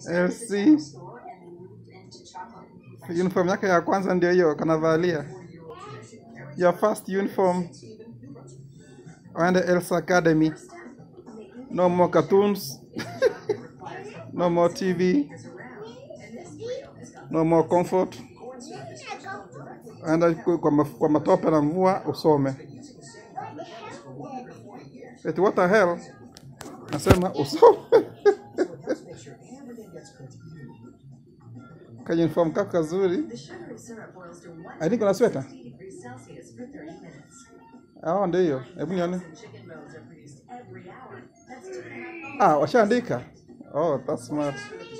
LC uniform yake ya kwanza ndio hiyo kanavalia your first uniform waende Elsa Academy no more cartoons no more TV no more comfort enda kwa, ma- kwa matope na mvua usome eti what the hell nasema usome kajuniform kako kazuri I think una sweta hao ndio hiyo hebu nione ah washaandika oh that's smart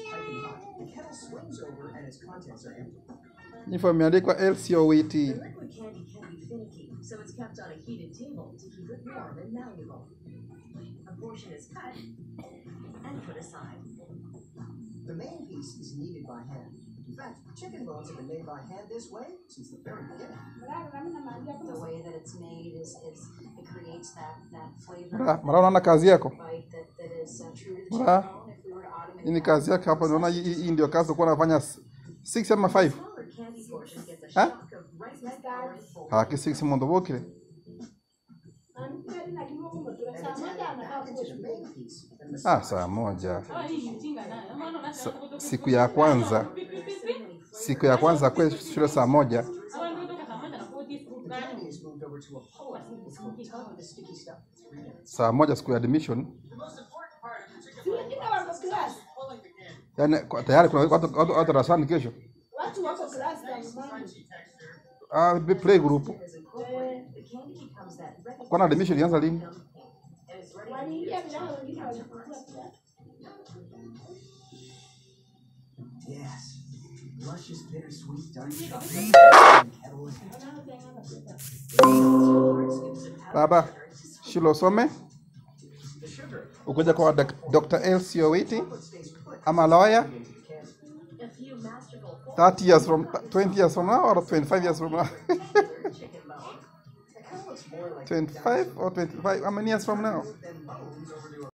uniform imeandikwa LCOET Liquid candy can be finicky, so it's kept on a heated table to keep it warm and malleable. A portion is cut and put aside. The main piece is kneaded by hand. In fact, chicken bones have been made by hand this way since the very beginning. The way that it's made is, is it creates that, that flavor Mara mara unaona kazi yako bite that, that is uh, true to the chicken Mara. bone. If we were to automate hii ni that, kazi yake hapa naona hii hii ndio kazi ulikuwa unafanya 6 ama 5 smaller candy portion gets a Huh? shock of rice flour full. haki 6 mondo bokire Then add into the main piece and ah saa moja Sa, siku ya kwanza siku ya kwanza kwe shule saa moja the candy is moved over to a puller, which will tug the sticky stuff. saa moja siku ya admission yani kwa- tayari kuna watu watu- watu darasani kesho watu wako klasi tangu ah be- play group As important, the candy becomes that ready kwana admission ilianza lini and it's ready to waliingia vijana wengine walikuwa pia Yes. Luscious, bittersweet, dark chocolate. Kettle is baba shule usome ukuja kwa Dok- Dr. Elsie Owiti ama lawyer a few masterful 30 years from 20 years from now or 25 years from now chicken bone. It kind of looks more like 25 or 25 how many years from now than bone